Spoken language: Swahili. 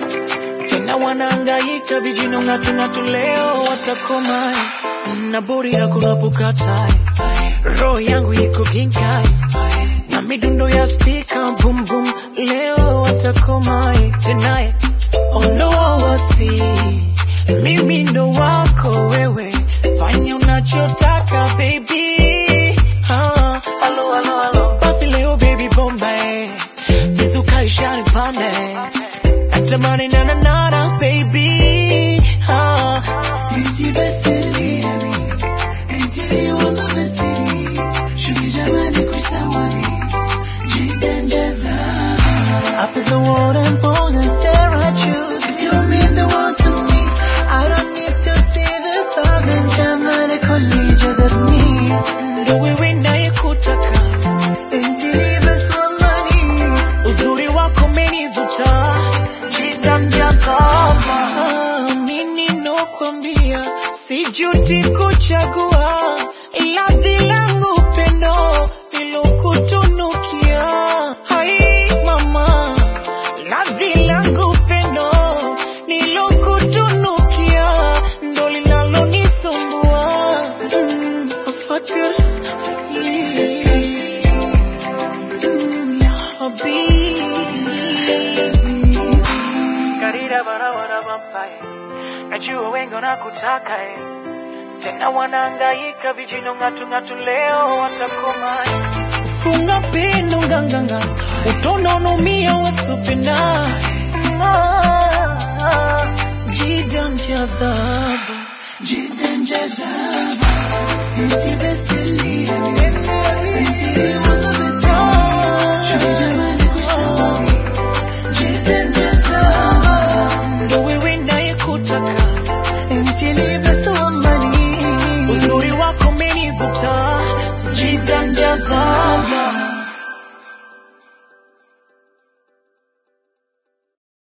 tena wanaangaika vijino ng'atung'atu leo watakoma na buri hakuna pukata roho yangu iko kinkai na midundo ya spika boom boom leo watakoma tonight ono wasi mimi ndo wako wewe fanya unachotaka baby ah, alo, alo, alo. basi leo baby bomba eh. mizuka ishani pande natamani nananana baby ah. انتي بس اللي يبي انتي والله بس اللي شوفي جمالك وش سواني جدا جذاب I put the world and pose and stare at you Cause you mean the world to me I don't need to see the stars and جمالك هو اللي جذبني ndo wewe nayekutaka انتي بس والله uzuri wako menivuta jidanja kama nini nokwambia sijuti kuchagua ladhi langu pendo nilokutunukia hai mama ladhi langu pendo nilokutunukia ndo linalonisumbua mm, fakir Mm, ya habibi Karira barabara vampae najua wengi wanakutaka eh. tena wanaangaika vijino ng'atung'atu leo watakoma funga pendo nganganga utononumia wasupina jidan jadhabu جدا جذاب انتي بس